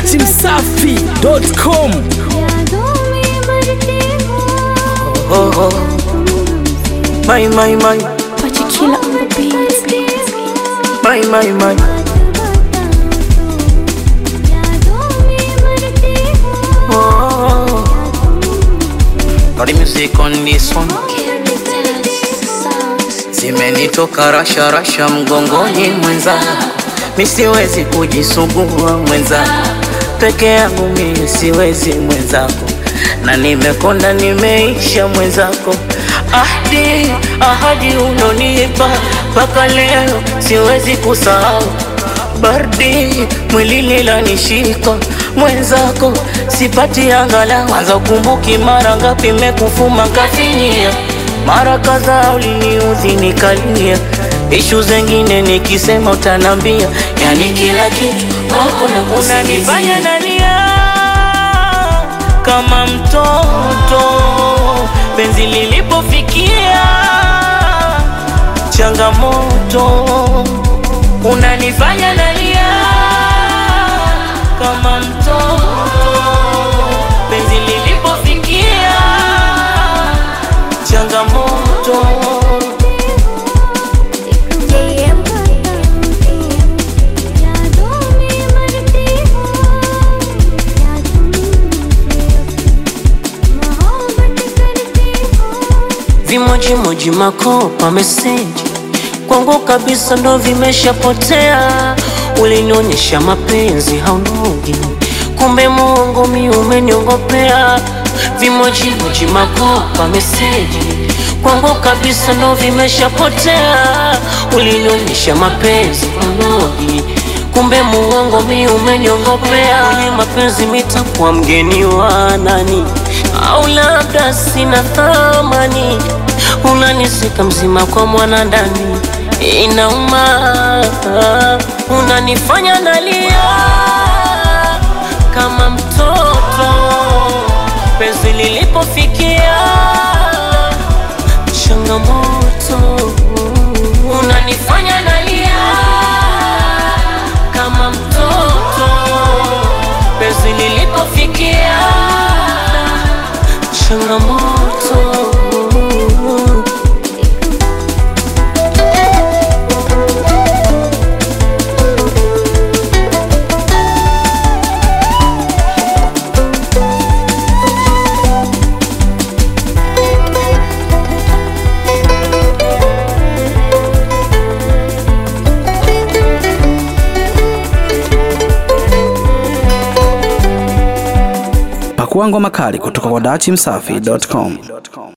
datimsafi.com Oh, oh. My, my, my, Pachikila on the beat. my, my, my. Oh, got the music on this one. Zimenitoka rasha rasha mgongoni mwenza, mi siwezi kujisugua mwenza, peke yangu mi siwezi mwenzako, na nimekonda nimeisha mwenzako. Ahadi ahadi unonipa mpaka leo siwezi kusahau baridi mwilini lanishika mwenzako sipati angalau anza ukumbuki mara ngapi mekufuma kafinyia mara kadhaa uliniudhi nikalia ishu zengine nikisema utanambia yani kila kitu wako na unanifanya nalia kama mtoto penzi lilipofikia changamoto unanifanya nalia kama mtoto penzi lilipofikia changamoto Vimojimoji makopa meseji kwangu kabisa ndo vimeshapotea. Ulinionyesha mapenzi haunogi, kumbe Mungu mi umeniongopea. Vimojimoji makopa meseji kwangu kabisa ndo vimeshapotea. Ulinionyesha mapenzi haunogi, kumbe muongo mi umeniongopea. Kwenye mapenzi mitakuwa mgeni wa nani? au labda sina thamani, unanisika mzima kwa mwana ndani, inauma, unanifanya nalia kama mtoto, penzi lilipofikia changamoto, unanifanya nalia kama mtoto, penzi lilipofikia changamoto Pakua ngoma kali kutoka kwa datimsafi.com.